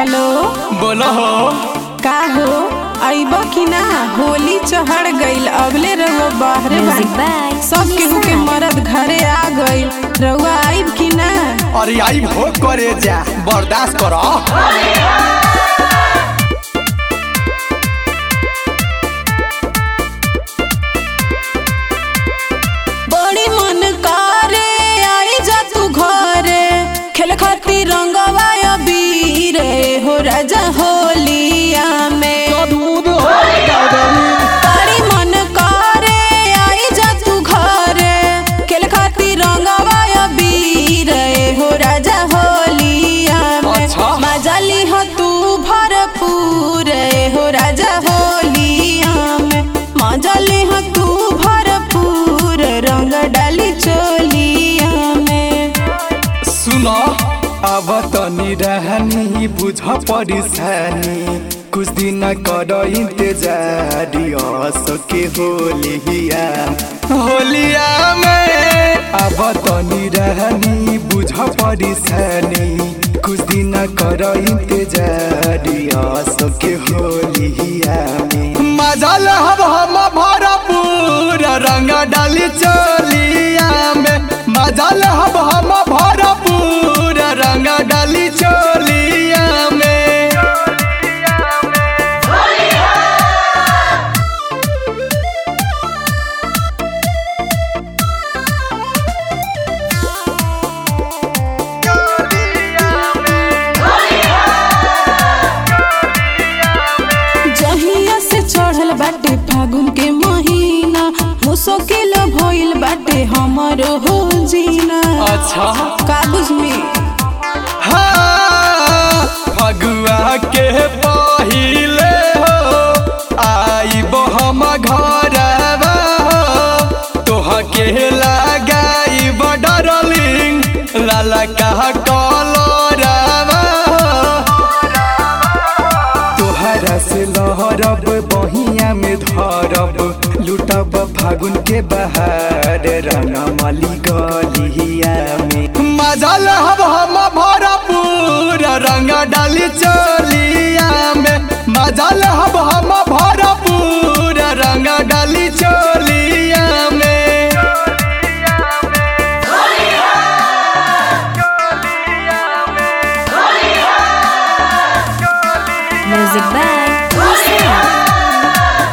Hello बोलो हो का हो अइब कि ना होली चढ़ गईल अगले रहुआ बाहरे Music बा by सब केहू के मरद घरे आ गईल रहुआ आइब कि ना अरे आई हो करे जा बर्दाश्त करो बड़ी मन करे आई जा तू घरे खेल खातिर रंगवा अबीर हो राजा होलिया में बड़ी मन करे आई जा तू घरे खेल खातिर रंगवा अबीर हो राजा होलिया में अच्छा। मजा ली हो तू भरपूर हो राजा होलिया में मजा ली हो तू भरपूर रंग डाली चोलिया में सुनो अब तनी रहनी बुझ परेशानी कुछ दिन कर इंतजार सके होलिया होलिया में अब तनी रहनी बुझ परेशानी कुछ दिन कर इंतजार सके होलिया में मजा लहब हम भरपूर रंग डाली चोलिया में मजा लहब हम भरपूर रंग डाली चोलिया में जहिया से चढ़ल बाटे फागुन के महीना मुश्किल भइल बाटे हमरो हो जीना अच्छा कागज में हाँ फगुआ के पहिले हो आइब हम घरवा हो तोह के लगाइब डरलिंग लाला कहा कलरवा हो तोहरा से लहरब बहिया में धरब लुटब फागुन के बहार रंगमली गलिया में मजा लहब हम भरपूर रंग डाली चलिया में मजा लहब हम भरपूर रंग डाली चलिया में Music by Lucia.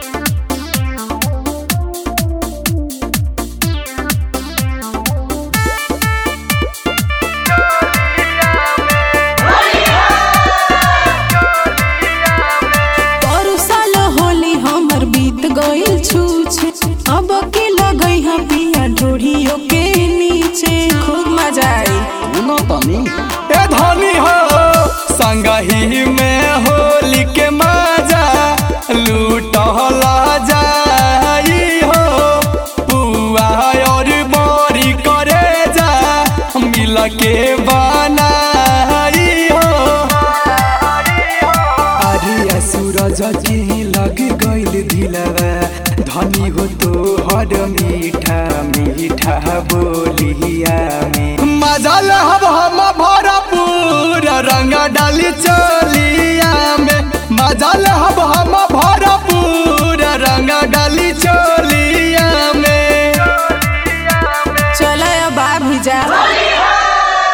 पर साल होली हमर बीत गइल छूछे अब के लगई हम पिया ढोढ़ियो के नीचे खूब मजा आई ए धनी हो संगही में होली के मजा लूटला जाई हो पुआ और बड़ी करे जा मिल के बनाई हो अरे सूरज के लग गइल दिलवा धनी हो तो हर मीठा मीठा बोलिया में मजा लहब हम भरपूर रंग डाली चलिया में मजा लहब